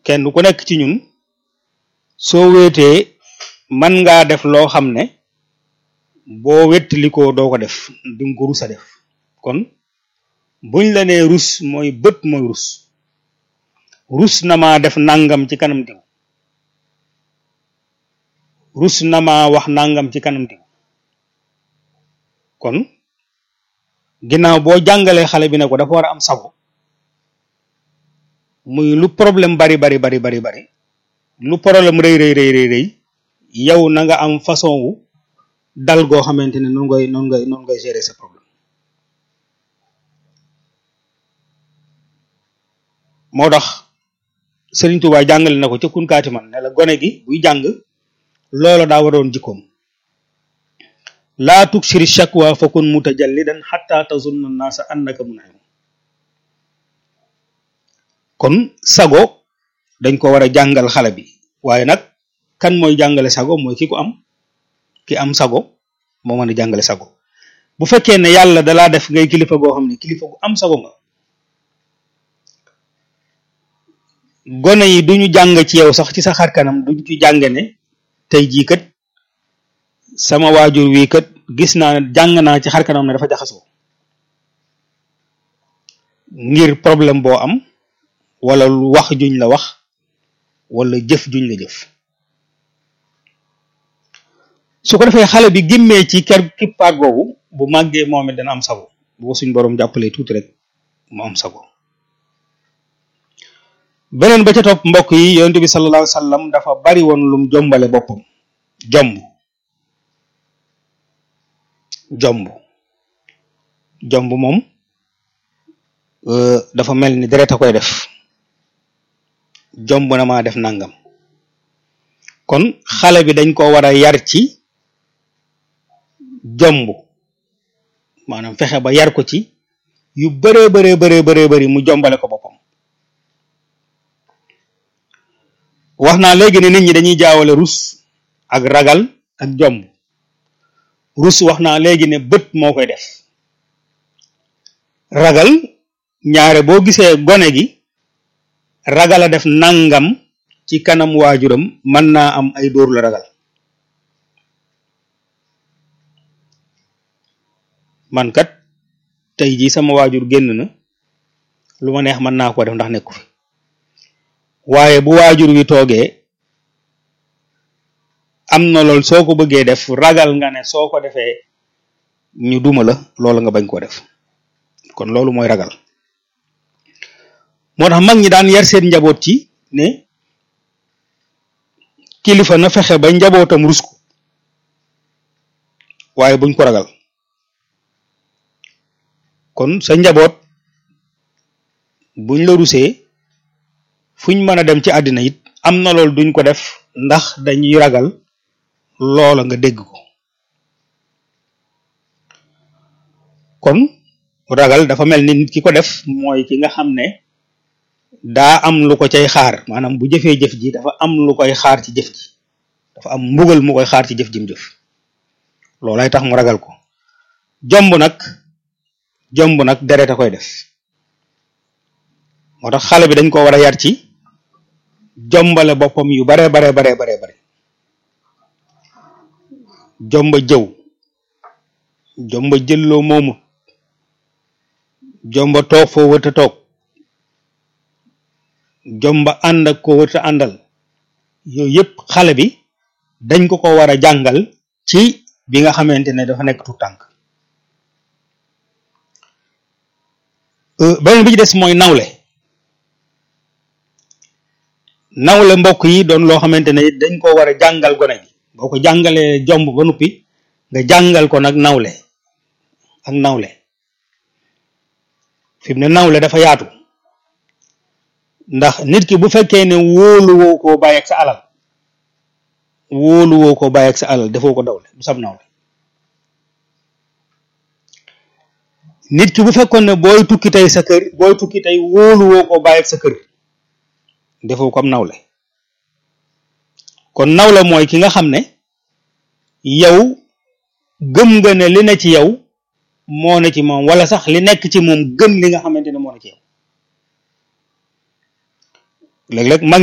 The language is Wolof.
kenn ku nekk ci ñun soo wéetee man ngaa def loo xam ne boo wettalikoo doo ko def di nga ko rus a def kon buñ la nee rus mooy bët mooy rus rus na maa def nangam ci kanam diw rus na maa wax nangam ci kanam diw kon ginnaaw boo jàngalee xale bi ne ko dafa war a am sago muy lu problème bari bari bari bari bari lu problème rëy rëy rëy rëy rëy yow na nga am façon wu dal goo xamante ne noonu ngay noonu ngay noonu ngay gérer sa problème moo tax Sëriñ Tuubaa jàngale na ko ca kunkaati man ne la gone gi buy jàng loola daa waroon jikkoom laa tuksiri shakwa fa kun mutajallidan xatta tazunna naasa annaka mun'im kon sago dañ ko war a jàngal xale bi waaye nag kan mooy jàngale sago mooy ki ko am ki am sago moo mën a jàngale sago bu fekkee ne yàlla dalaa def ngay kilifa goo xam ne kilifa gu am sago nga gone yi duñu jàng ci yow sax ci sa xar kanam duñ ci jàng ne tey jii kat sama waajur wii kat gis naa ne jàng naa ci xar kanam ne dafa jaxasoo ngir problème boo am wala lu wax juñ la wax wala jëf juñ la jëf su ko defee xale bi gimmee ci ker kippaat googu bu màggee moom it dana am sago bu ko suñ boroom jàppalee tuuti rek mu am sago beneen ba ca topp mbokk yi yonent bi sallallahu alayhi wa sallam dafa bari woon lum jombale boppam jomb jomb jomb moom dafa mel ni deret a koy def jomb na maa def nangam kon xale bi dañ ko war a yar ci jomb maanaam fexe ba yar ko ci yu bëree bëree bëree bëree bëri mu jombale ko boppam wax naa léegi ne nit ñi dañuy jaawale rus ak ragal ak jomb rus wax naa léegi ne bët moo koy def ragal ñaare boo gisee gone gi ragal a def nangam ci kanam waajuram mën naa am ay dóor la ragal man kat tey jii sama waajur génn na lu ma neex mën naa ko def ndax nekku fi waaye bu waajur wi toogee am na loolu soo ko bëggee def ragal nga ne soo ko defee ñu duma la loolu nga bañ koo def kon loolu mooy ragal moo tax mag ñi daan yar seen njaboot ci ne kilifa na fexe ba njabootam rus ko waaye buñ ko ragal kon sa njaboot buñ la rusee fuñ mën a dem ci àddina it am na loolu duñ ko def ndax dañuy ragal loola nga dégg ko kon ragal dafa mel ni nit ki ko def mooy ki nga xam ne daa am lu ko cay xaar maanaam bu jëfee jëf ji dafa am lu koy xaar ci jëf ji dafa am mbugal mu koy xaar ci jëf jim jëf loolay tax mu ragal ko jomb nag jomb nag deret a koy def moo tax xale bi dañ ko war a yar ci jombale boppam yu bare bare bare bare bare jomba jëw jomba jëlloo moomu jomba toog foo wërta toog jomba ànd ak ko wërta àndal yooyu yëpp xale bi dañ ko ko war a jàngal ci bi nga xamante ne dafa nekk tu tànk beneen bi ci des mooy nawle nawle mbokk yi doon loo xamante ne dañ ko war a jàngal gone gi boo ko jàngalee jomb ba noppi nga jàngal ko nag nawle ak nawle fi mu ne nawle dafa yaatu ndax nit ki bu fekkee ne wóoluwoo koo bàyyi ak sa alal wóoluwoo koo bàyyi ak sa alal defoo ko dawle du sab nawle nit ki bu fekkoon ne booy tukki tey sa kër booy tukki tey wóoluwoo koo bàyyi ak sa kër defoo ko am nawle kon nawle mooy ki nga xam ne yow gëm nga ne li ne ci yow moo ne ci moom wala sax li nekk ci moom gën li nga xamante ne moo ne ci yow léeg-léeg mag